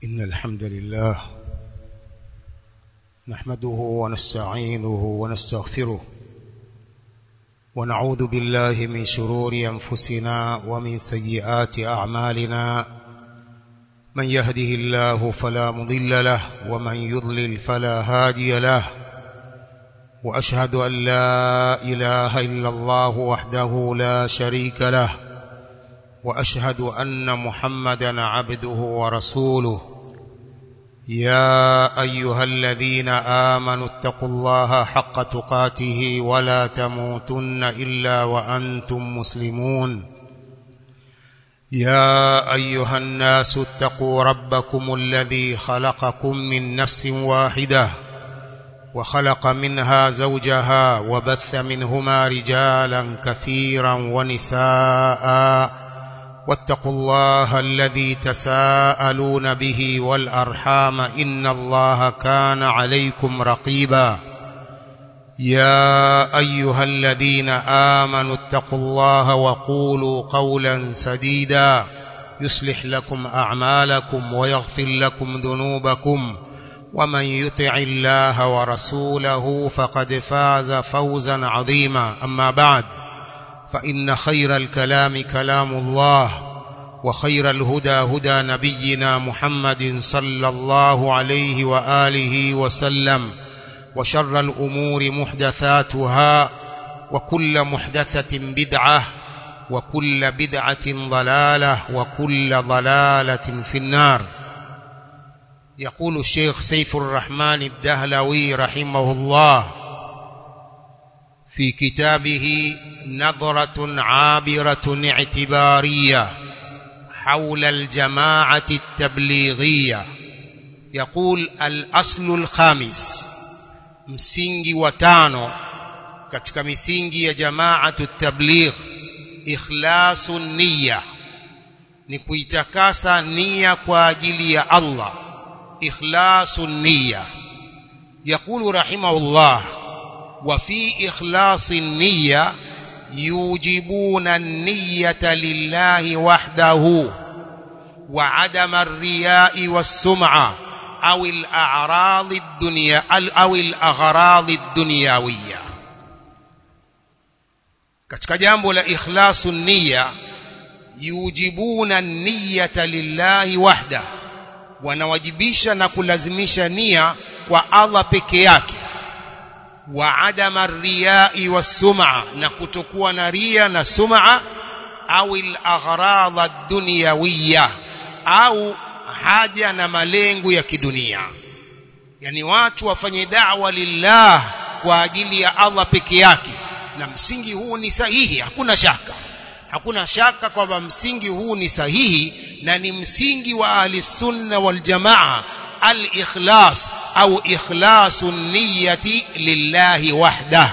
إن الحمد لله نحمده ونستعينه ونستغفره ونعوذ بالله من شرور أنفسنا ومن سيئات أعمالنا من يهده الله فلا مضل له ومن يضلل فلا هادي له وأشهد أن لا إله إلا الله وحده لا شريك له وأشهد أن محمدا عبده ورسوله يا أيها الذين آمنوا اتقوا الله حق تقاته ولا تموتن إلا وأنتم مسلمون يا أيها الناس اتقوا ربكم الذي خلقكم من نفس واحدة وخلق منها زوجها وبث منهما رجالا كثيرا ونساء واتقوا الله الذي تساءلون به والأرحام إن الله كان عليكم رقيبا يا أيها الذين آمنوا اتقوا الله وقولوا قولا سديدا يصلح لكم أعمالكم ويغفر لكم ذنوبكم ومن يطع الله ورسوله فقد فاز فوزا عظيما أما بعد فإن خير الكلام كلام الله وخير الهدى هدى نبينا محمد صلى الله عليه وآله وسلم وشر الأمور محدثاتها وكل محدثة بدعة وكل بدعة ضلالة وكل ضلالة في النار يقول الشيخ سيف الرحمن الدهلوي رحمه الله في كتابه نظرة عابرة اعتبارية حول الجماعة التبليغية يقول الأصل الخامس msingi wa tano katika misingi ya jamaatu tabligh ikhlasu niyya ni kuitakasa nia kwa ajili ya Allah ikhlasu niyya يقول رحمه الله وفي إخلاص النية يوجبون النية لله وحده وعدم الرياء والسمعة أو الأعراض الدنيا أو الأغراض الدنيوية katika jambo la ikhlasu niyya yujibuna niyata lillahi wahda wanawajibisha na kulazimisha nia kwa Allah peke yake wa adama riyai wasum'a na kutokuwa na ria na sum'a au al-aghrad ad-dunyawiyya au haja na malengo ya kidunia yani watu wafanye da'wa lillah kwa ajili ya Allah peke yake na msingi huu ni sahihi hakuna shaka hakuna shaka kwamba msingi huu ni sahihi na ni msingi wa ahli sunna wal jamaa al-ikhlas au ikhlasu niyyati lillahi wahdah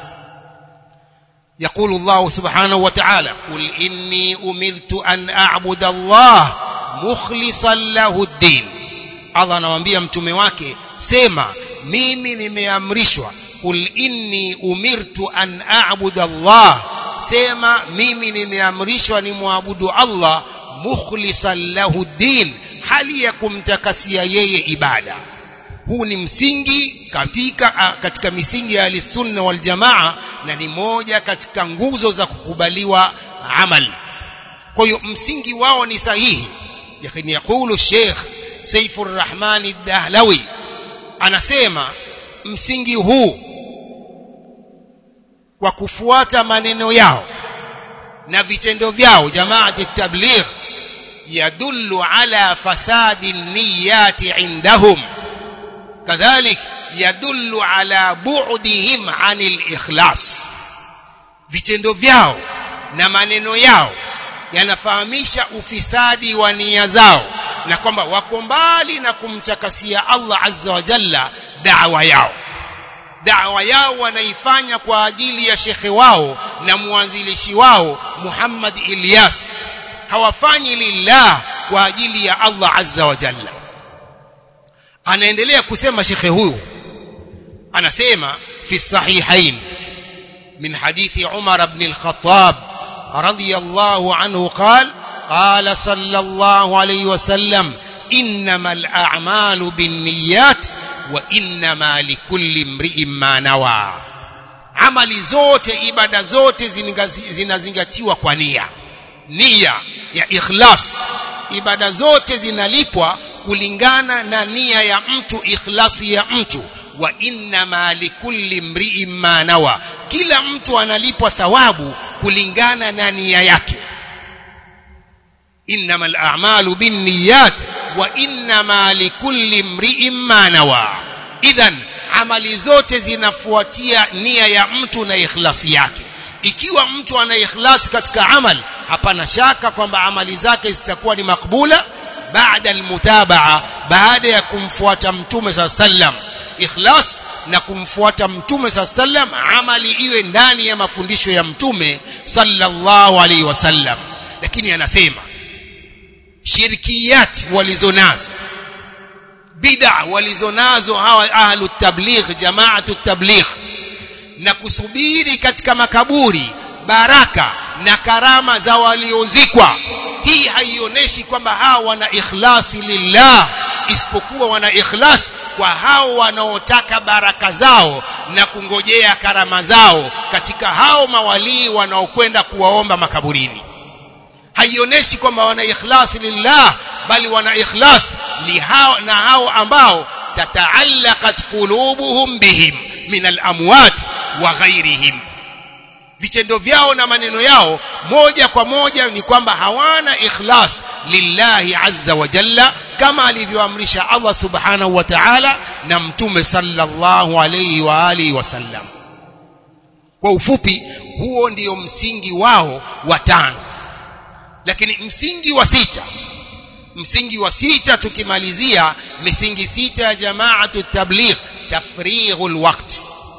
يقول الله سبحانه وتعالى قل إني أمرت أن أعبد الله مخلصا له الدين الله anamwambia mtume wake sema mimi nimeamrishwa qul inni umirtu an a'budu Allah sema mimi nimeamrishwa nimwabudu Allah mukhlisan lahu din hali ya kumtakasia yeye ibada huu ni msingi katika katika misingi ya al-sunna wal jamaa na ni moja katika nguzo za kukubaliwa amal kwa hiyo msingi wao ni sahihi lakini yakulu Sheikh Saifur Rahman ad-Dahlawi anasema msingi huu kwa kufuata maneno yao na vitendo vyao jamaati tabligh yadullu ala fasadi niyati indahum kadhalik yadullu ala bu'dihim anil ikhlas vitendo vyao na maneno yao yanafahamisha ufisadi wa nia zao na kwamba wako mbali na kumtakasia Allah azza wa jalla da'wa yao da'wa yao wanaifanya kwa ajili ya shekhe wao na mwanzilishi wao Muhammad Ilyas hawafanyi lillah kwa ajili ya Allah azza wa jalla anaendelea kusema shekhe huyu anasema fi sahihain min hadithi Umar ibn al-Khattab radiyallahu anhu qala قال صلى الله عليه وسلم innamal a'malu binniyat wa innama likulli imri'in ma nawa amali zote ibada zote zinazingatiwa kwa nia nia ya ikhlas ibada zote zinalipwa kulingana na nia ya mtu ikhlasi ya mtu wa innama likulli mri'in ma nawa kila mtu analipwa thawabu kulingana na nia yake innamal a'malu binniyat wa innama likulli mri'in ma nawa idhan amali zote zinafuatia nia ya mtu na ikhlasi yake ikiwa mtu ana ikhlasi katika amal hapana shaka kwamba amali zake zitakuwa ni makbula baada almutabaa baada ya kumfuata mtume saa sallam ikhlas na kumfuata mtume saa sallam amali iwe ndani ya mafundisho ya mtume sallallahu alaihi wasallam lakini anasema shirkiyat walizonazo bid'a walizonazo hawa ahlu tabligh jamaatu tabligh na kusubiri katika makaburi baraka na karama za waliozikwa hii haionyeshi kwamba hao wana ikhlasi lillah isipokuwa wana ikhlas kwa hao wanaotaka baraka zao na kungojea karama zao katika hao mawalii wanaokwenda kuwaomba makaburini haionyeshi kwamba wana ikhlasi lillah bali wana ikhlas lihao na hao ambao tataallaqat qulubuhum bihim min al-amwat wa ghairihim vitendo vyao na maneno yao moja kwa moja ni kwamba hawana ikhlas lillahi azza wa jalla kama alivyoamrisha Allah subhanahu wa ta'ala na mtume sallallahu alayhi wa alihi wasallam kwa ufupi huo ndio msingi wao wa tano lakini msingi wa sita msingi wa sita tukimalizia misingi sita ya jamaatu tabligh tafrighul waqt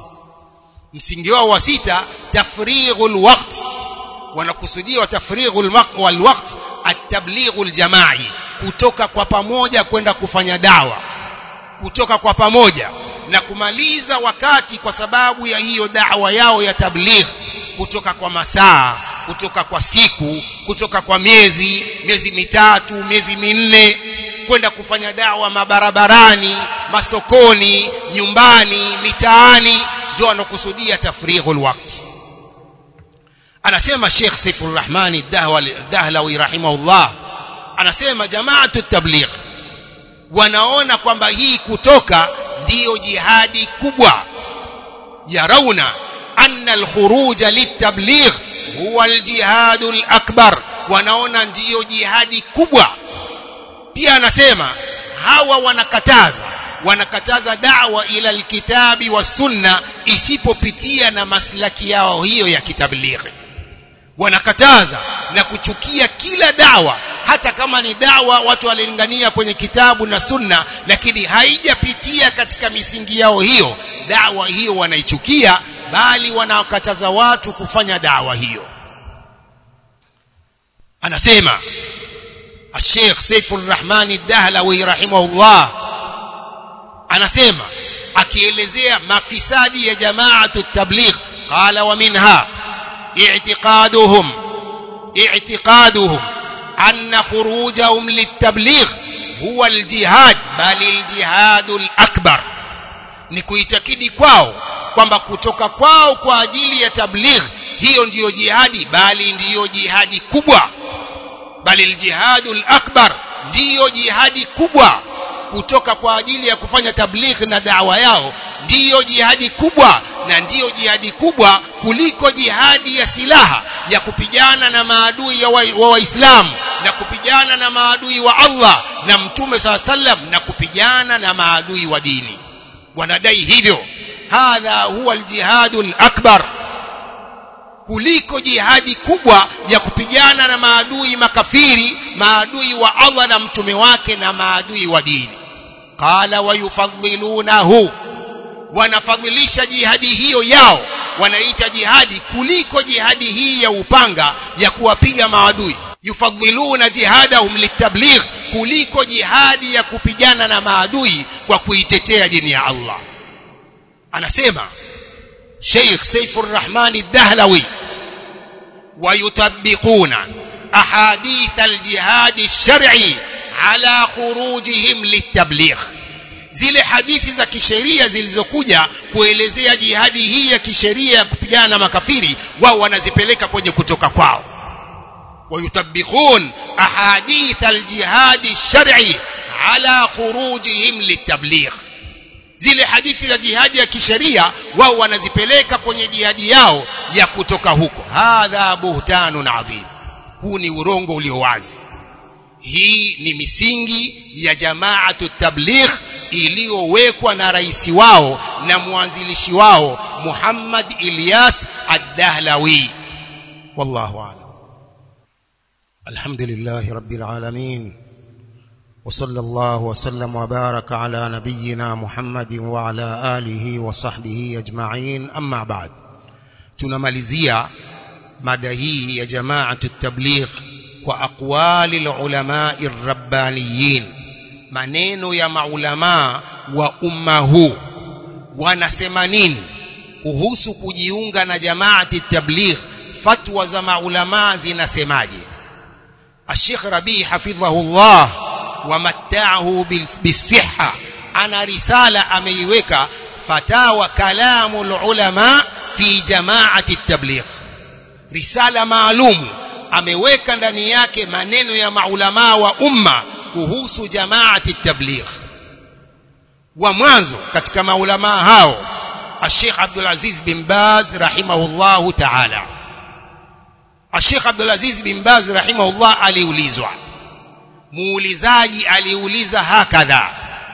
msingi wao wa sita tafrighul waqt wanakusudia tafrighul wal waqt at-tablighul jamai kutoka kwa pamoja kwenda kufanya dawa kutoka kwa pamoja na kumaliza wakati kwa sababu ya hiyo dawa yao ya tabligh kutoka kwa masaa kutoka kwa siku kutoka kwa miezi miezi mitatu miezi minne kwenda kufanya dawa mabarabarani masokoni nyumbani mitaani ndio wanakusudia tafrighul waqt anasema Sheikh Saifur Rahmani Dahlawi rahimahullah anasema jamaatu tabligh wanaona kwamba hii kutoka ndiyo jihadi kubwa yarauna anna alkhuruja litabligh huwa aljihad alakbar wanaona ndiyo jihadi kubwa pia anasema hawa wanakataza wanakataza da'wa ila alkitabi was sunna isipopitia na maslaki yao hiyo ya kitablighi wanakataza na kuchukia kila dawa hata kama ni dawa watu walilingania kwenye kitabu na sunna lakini haijapitia katika misingi yao hiyo dawa hiyo wanaichukia bali wanawakataza watu kufanya dawa hiyo anasema الشيخ سيف الرحمن الدهلوي رحمه الله anasema akielezea mafisadi ya jamaatu tabligh qala wa minha i'tiqaduhum i'tiqaduhum anna khurujahum litabligh huwa aljihad bali aljihad alakbar ni kuitakidi kwao kwamba kutoka kwao kwa ajili ya tabligh hiyo ndiyo jihadi bali ndiyo jihadi kubwa bali aljihadul akbar ndiyo jihadi kubwa kutoka kwa ajili ya kufanya tabligh na dawa yao ndiyo jihadi kubwa na ndiyo jihadi kubwa kuliko jihadi ya silaha ya kupigana na maadui wa waislamu na kupigana na maadui wa Allah na mtume saa sallam na kupigana na maadui wa dini wanadai hivyo hadha huwa aljihadul akbar kuliko jihadi kubwa ya kupigana na maadui makafiri maadui wa Allah na mtume wake na maadui wa dini qala wayufadhilunahu wanafadhilisha jihadi hiyo yao wanaita jihadi kuliko jihadi hii ya upanga ya kuwapiga maadui yufadhiluna jihadahum litabligh kuliko jihadi ya kupigana na maadui kwa kuitetea dini ya Allah anasema Sheikh Saifur Rahman Ad-Dahlawi ويطبقون أحاديث الجهاد الشرعي ala khurujihim litabligh zile hadithi za kisheria zilizokuja kuelezea jihadi hii ya kisheria ya kupigana na makafiri wao wanazipeleka kwenye kutoka kwao ويطبقون أحاديث الجهاد الشرعي على خروجهم للتبليغ zile hadithi za jihadi ya kisheria wao wanazipeleka kwenye jihadi yao ya kutoka huko hadha buhtanun adhim huu ni urongo ulio wazi hii ni misingi ya jamaatu tabligh iliyowekwa na rais wao na mwanzilishi wao Muhammad Ilyas Ad-Dahlawi wallahu a'lam الحمد لله رب العالمين وصلى الله وسلم وبارك على نبينا محمد وعلى آله وصحبه أجمعين أما بعد tunamalizia mada hii ya jamaatu tabligh kwa aqwali ulama rabbaniyin maneno ya maulama wa umma huu wanasema nini kuhusu kujiunga na jamaati tabligh fatwa za maulama zinasemaje الشيخ ربيع حفظه الله ومتعه بالصحة أنا رسالة أميوك فتاوى كلام العلماء في جماعة التبليغ رسالة معلوم ameweka ndani yake maneno ya maulamaa wa umma kuhusu jamaati tabligh wa mwanzo katika maulamaa hao Sheikh Abdul Aziz bin Baz rahimahullahu ta'ala Sheikh Abdul Aziz bin Baz rahimahullah aliulizwa muulizaji aliuliza hakadha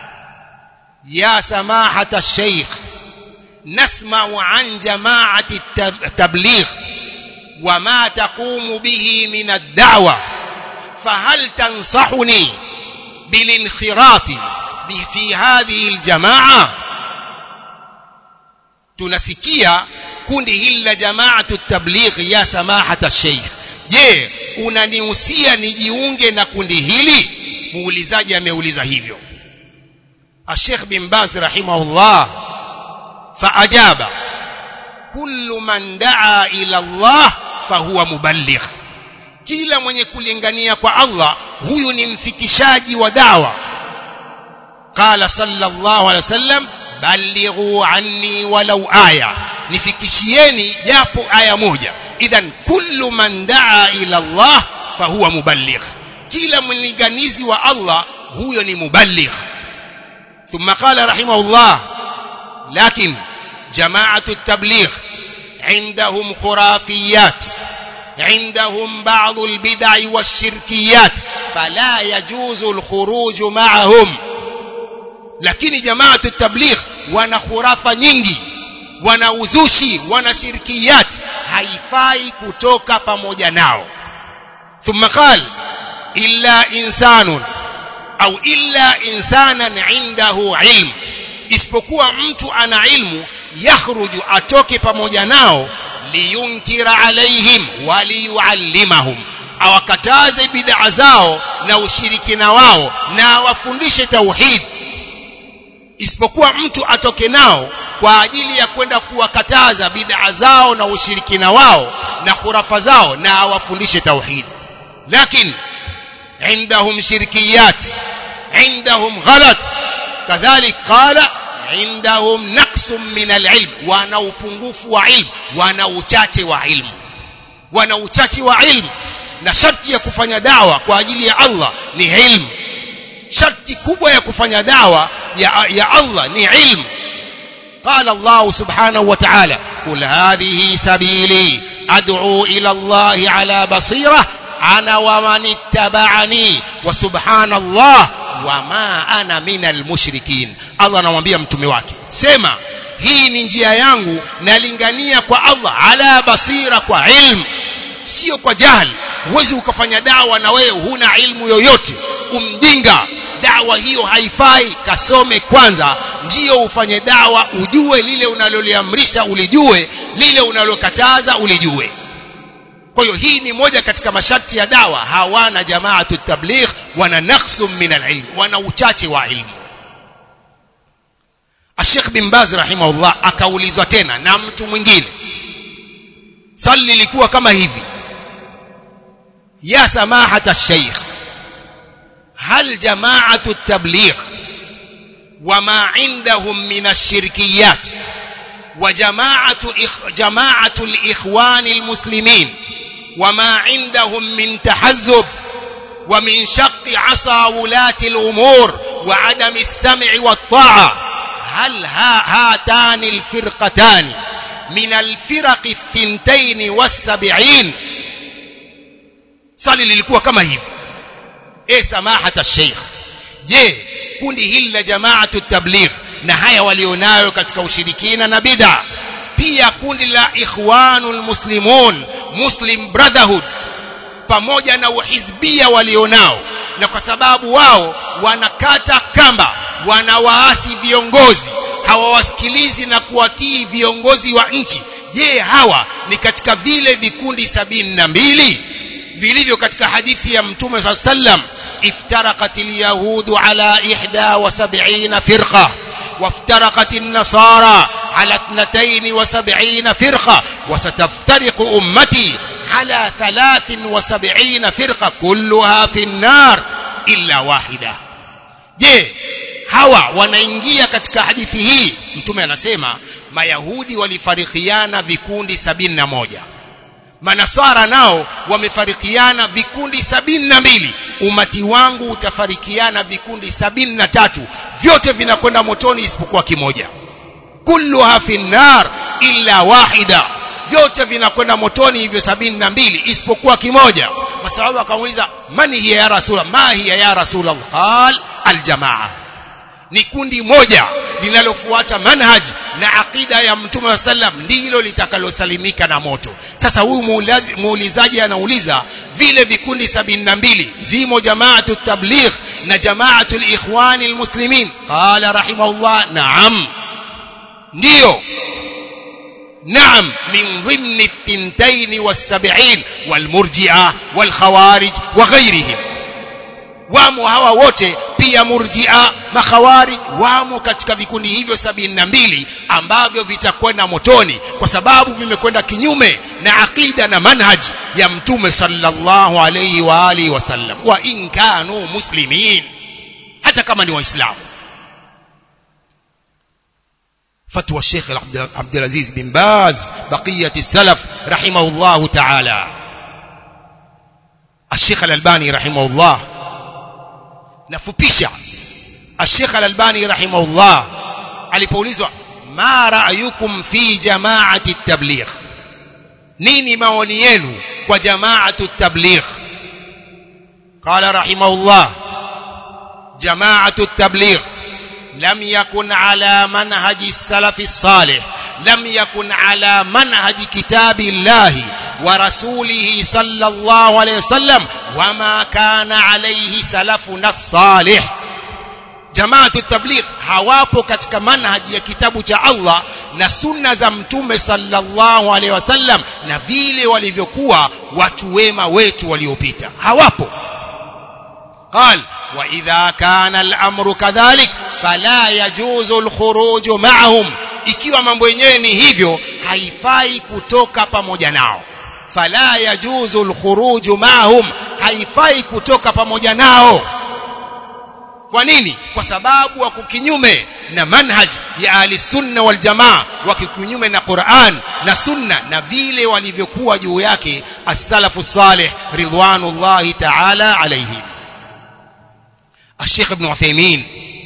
ya samahata sheikh nasma'u an jama'ati tabligh وما تقوم به من الدعوة فهل تنصحني بالانخراط في هذه الجماعة tunasikia kundi hili la jamaatu tabligh ya samahata sheikh je unanihusia nijiunge na kundi hili muulizaji ameuliza hivyo الشيخ بن باز رحمه الله فأجاب كل من دعا إلى الله فهو مبلغ kila mwenye kulingania kwa Allah huyu ni mfikishaji wa dawa qala sallallahu alaihi wasallam balighu anni walau aya nifikishieni japo aya moja idhan kullu man daa ila Allah fahuwa muballigh kila mlinganizi wa Allah huyo ni muballigh ثم قال رحمه الله لكن جماعة التبليغ عندهم خرافيات عندهم بعض البدع والشركيات فلا يجوز الخروج معهم lakini jamaatu tabligh wana khurafa nyingi wana uzushi wana shirkiyat haifai kutoka pamoja nao thumma qal illa insanun au illa insanan indahu ilm isipokuwa mtu ana ilmu yakhruju atoke pamoja nao liyunkira alaihim waliyuallimahum awakataze bid'a zao na ushirikina wao na awafundishe tauhid isipokuwa mtu atoke nao kwa ajili ya kwenda kuwakataza bid'a zao na ushirikina wao na khurafa zao na awafundishe tauhid lakini عندهم شركيات عندهم غلط كذلك قال عندهم نقص من العلم وانا upungufu wa ilmu wana uchache wa ilmu wana uchache wa ilmu na sharti ya kufanya dawa kwa ajili ya Allah ni ilmu sharti kubwa ya kufanya dawa ya, ya Allah ni ilmu قال الله سبحانه وتعالى قل هذه سبيلي أدعو إلى الله على بصيرة أنا ومن اتبعني وسبحان الله وما أنا من المشركين الله anamwambia mtume wake sema hii ni njia yangu nalingania kwa Allah ala basira kwa ilmu sio kwa jahili huwezi ukafanya dawa na wewe huna ilmu yoyote umjinga dawa hiyo haifai kasome kwanza ndio ufanye dawa ujue lile unaloliamrisha ulijue lile unalokataza ulijue kwa hiyo hii ni moja katika masharti ya dawa hawana jamaatu tabligh wana naqsum min alilm wana uchache wa ilmu Sheikh bin Baz rahimahullah akaulizwa tena na mtu mwingine swali lilikuwa kama hivi ya samahata sheikh هل جماعة التبليغ وما عندهم من الشركيات وجماعة إخ جماعة الإخوان المسلمين وما عندهم من تحزب ومن شق عصا ولاة الأمور وعدم السمع والطاعة هل ها هاتان الفرقتان من الفرق الثنتين والسبعين swali lilikuwa kama hivi e samahata sheikh je kundi hili la jamaatu tabligh na haya walionayo katika ushirikina na bid'a pia kundi la ikhwanul muslimun muslim brotherhood pamoja na uhizbia walionao na kwa sababu wao wanakata kamba wanawaasi viongozi hawawasikilizi na kuwatii viongozi wa nchi je hawa ni katika vile vikundi sabini na mbili vilivyo katika hadithi ya mtume saa sallam افترقت اليهود على إحدى وسبعين فرقة وافترقت النصارى على اثنتين وسبعين فرقة وستفترق أمتي على ثلاث وسبعين فرقة كلها في النار إلا واحدة je hawa wanaingia katika hadithi hii mtume anasema mayahudi walifarikiana vikundi sabini na moja manasara nao wamefarikiana vikundi sabini na mbili umati wangu utafarikiana vikundi sabini na tatu vyote vinakwenda motoni isipokuwa kimoja kulluha fi nar illa wahida vyote vinakwenda motoni hivyo sabini na mbili isipokuwa kimoja masahaba akamuuliza man hiya ya rasul ma hiya ya rasul qal aljamaa ni kundi moja linalofuata manhaj na akida ya mtume wa sallam ndilo litakalosalimika na moto sasa huyu muulizaji anauliza vile vikundi sabini na mbili zimo jamaatu tabligh na jamaatu likhwani almuslimin qala rahimahullah naam ndiyo نعم من ضمن الثنتين والسبعين والمرجئة والخوارج وغيرهم wamo hawa wote pia murjia makhawarij wamo katika vikundi hivyo sabini na mbili ambavyo vitakwenda motoni kwa sababu vimekwenda kinyume na aqida na manhaj ya mtume sallallahu alayhi wa alihi wasallam wa in kanu muslimin hata kama ni waislamu فتوى الشيخ عبد العزيز بن باز بقية السلف رحمه الله تعالى الشيخ الألباني رحمه الله nafupisha Sheikh Al-Albani rahimahullah alipoulizwa ma ra'yukum fi jama'ati at-tabligh nini maoni yenu kwa jama'atu at-tabligh qala rahimahullah jama'atu at-tabligh lam yakun ala manhaji as-salaf as-salih lam yakun ala manhaji kitabillahi ورسوله صلى الله عليه وسلم وما كان عليه سلفنا الصالح جماعه التبليغ hawapo katika manhaji ya kitabu cha Allah na sunna za mtume sallallahu alaihi wasallam na vile walivyokuwa watu wema wetu waliopita hawapo قال واذا كان الامر كذلك فلا يجوز الخروج معهم ikiwa mambo yenyewe ni hivyo haifai kutoka pamoja nao fala yajuzu alkhuruju ma'hum haifai kutoka pamoja nao kwa nini kwa sababu wako kinyume na manhaj ya ahli sunna wal jamaa wako kinyume na Qur'an na sunna na vile walivyokuwa juu yake as-salafu salih ridwanullahi ta'ala alayhim الشيخ ابن عثيمين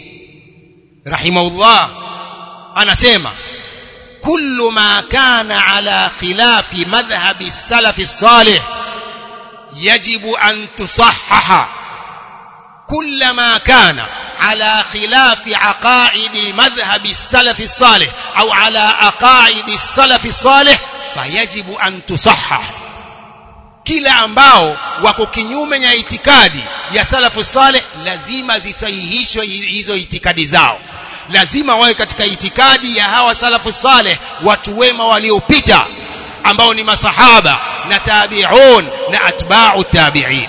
رحمه الله anasema كل ما كان على خلاف مذهب السلف الصالح يجب أن تصحح كل ما كان على خلاف عقائد مذهب السلف الصالح أو على عقائد السلف الصالح فيجب أن تصحح kila ambao wako kinyume ya itikadi ya salafu saleh lazima zisahihishwe hizo itikadi zao lazima wawe katika itikadi ya hawa salafu saleh watu wema waliopita ambao ni masahaba na tabi'un na atba'u tabi'in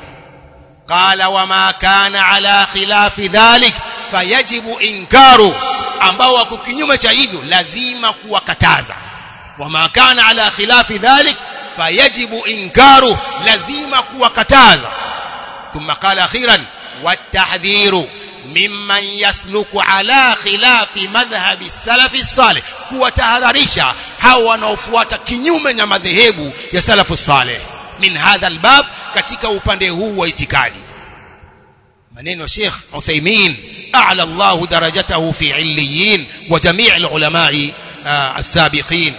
qala wama kana ala khilafi dhalik fayajibu inkaru ambao wako kinyume cha hivyo lazima kuwakataza wama kana ala khilafi dhalik fayajibu inkaru lazima kuwakataza thumma qala akhiran watahdhiru mimman yasluku ala khilafi madhhabi salafi salih kuwatahadharisha hao wanaofuata kinyume na madhehebu ya salafu salih min hadha albab katika upande huu wa itikadi maneno ya Sheikh Uthaymeen a'la Allah darajatahu fi illiyin wa jami' alulama as-sabiqin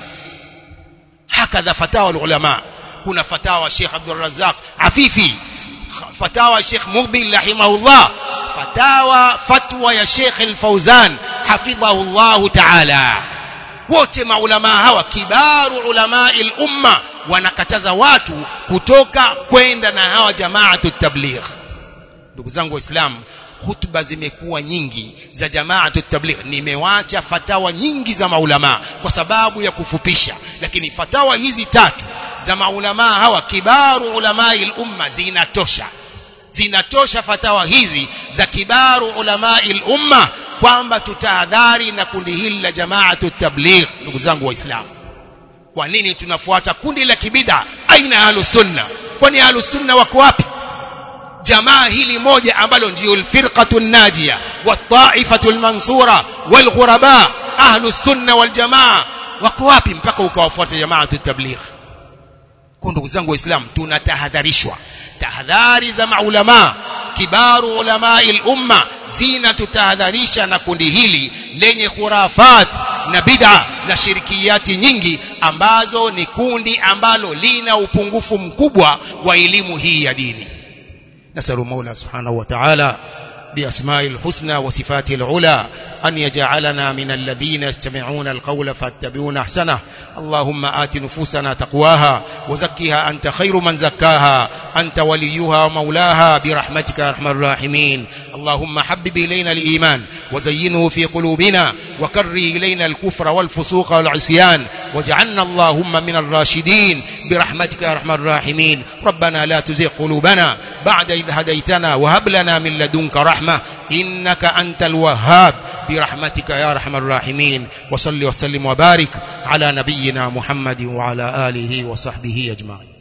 hakadha fatawa alulama kuna fatawa Sheikh Abdul Razzaq Afifi fatawa Sheikh Mubil rahimahullah fatawa fatwa ya Sheikh Al-Fauzan hafidhahu Allah ta'ala wote maulama hawa kibaru ulama al-umma wanakataza watu kutoka kwenda na hawa jamaatu tabligh ndugu zangu waislamu hutuba zimekuwa nyingi za jamaatu tabligh nimewacha fatawa nyingi za maulama kwa sababu ya kufupisha lakini fatawa hizi tatu za maulama hawa kibaru ulama al-umma zinatosha zinatosha fatawa hizi za kibaru ulama al-umma kwamba tutahadhari na kundi hili la jamaatu tabligh ndugu zangu waislamu kwa nini tunafuata kundi la kibida aina ahlus sunna kwani ahlus sunna wako wapi jamaa hili moja ambalo ndio alfirqatu najia wat-ta'ifatu al-mansura wal-ghuraba ahlus sunna wal jamaa wako wapi mpaka ukawafuata jamaatu tabligh kwa ndugu zangu waislamu tunatahadharishwa tahadhari za maulama kibaru ulama al-umma zina tutahadharisha na kundi hili lenye khurafat na bid'a na shirikiyati nyingi ambazo ni kundi ambalo lina upungufu mkubwa wa elimu hii ya dini نسأل مولى سبحانه وتعالى بأسماء الحسنى وصفاته العلى أن يجعلنا من الذين يستمعون القول فاتبعون أحسنه اللهم آت نفوسنا تقواها وزكها أنت خير من زكاها أنت وليها ومولاها برحمتك يا أرحم الراحمين اللهم حبب إلينا الإيمان وزينه في قلوبنا وكره إلينا الكفر والفسوق والعصيان واجعلنا اللهم من الراشدين برحمتك يا أرحم الراحمين ربنا لا تزغ قلوبنا بعد إذ هديتنا وهب لنا من لدنك رحمة إنك أنت الوهاب برحمتك يا أرحم الراحمين وصل وسلم وبارك على نبينا محمد وعلى آله وصحبه أجمعين